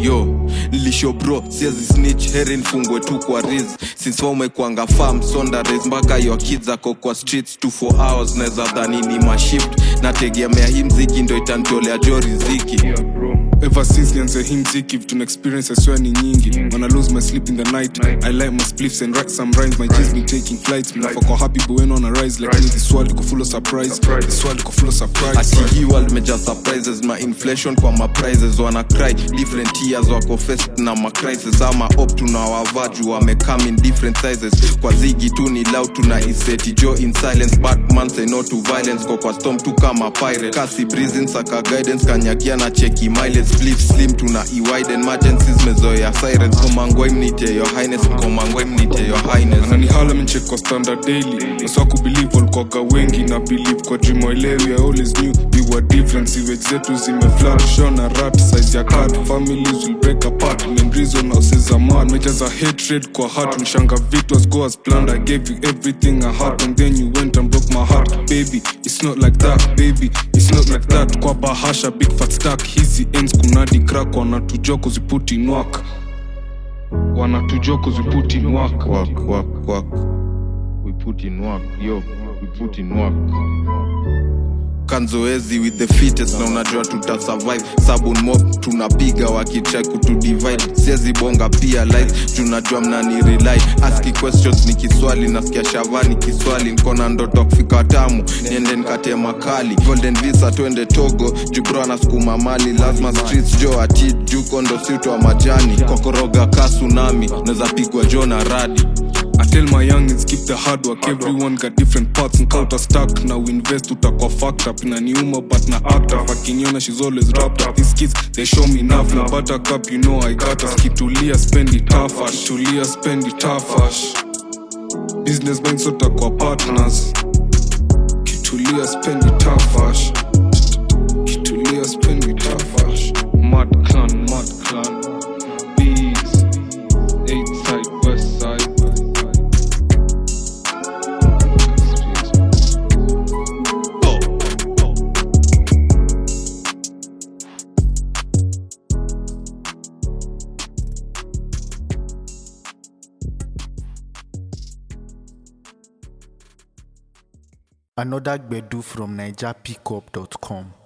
yo nilisho bro siezi snitch heri nfungwe tu kwa riz since umekwanga farm sonda res mpaka your kids ako kwa streets 2 for hours naweza dhani ni mashift nategemea hii mziki ndo itantolea jo riziki Ever since nianze hii mziki vitu na experience I swear ni nyingi When I lose my sleep in the night I light my spliffs and write some rhymes My G's been taking flights Mnafa kwa happy but when on a rise Like me this world iko full of surprise This world iko full of surprise ati hii world meja surprises ma inflation kwa ma prices wana cry different years wako fest na ma crisis ama op tunawavaju wame come in different sizes kwa zigi tu ni loud tuna iseti jo in silence batman say no to violence kwa kwa storm tu kama pirate kasi breezing saka guidance kanyakia na cheki mileage flip slim tuna iwide emergencies mezoea sirens komangwa imnite your highness komangwa imnite your highness ananihala menchek kwa standard daily naswa kubelieve walikuwaga wengi na believe kwa dream waelewi i always knew we were different siwage zetu zimeflat shona rat size ya cat families will break apart main reason houses are mad mejaza hatred kwa heart mshanga vitu as go as planned i gave you everything i had and then you went and broke my heart baby it's not like that baby it's not like that kwa bahasha big fat stack hizi ends kunadi crack wanatujua kuziputi nwak wanatujua kuziputi nwak work, work, work. We put in work, yo, we put in work. kanzoezi with the fittest na unajua tuta survive sabun mob tunapiga wakitrai kutudivide siezi bonga pia live tunajua mnani rely aski questions ni kiswali nasikia shavani kiswali nkona ndoto kufika tamu niende nikate makali golden visa twende togo jubro anasukuma mali lazima streets jo ati juko ndo siutwa majani kokoroga ka tsunami naweza pigwa jo na radi I tell my youngins keep the hard work everyone got different parts and counter stack now invest utakwa fucked up na niuma but na act up akiniona she's always wrapped up these kids they show me enough na buttercup you know I got us kitulia spend it tough kitulia spend it tough business banks utakwa partners kitulia spend it tough kitulia spend it tough mad clan mad clan beats eight side west side Another Gbedu from NigerPickup.com.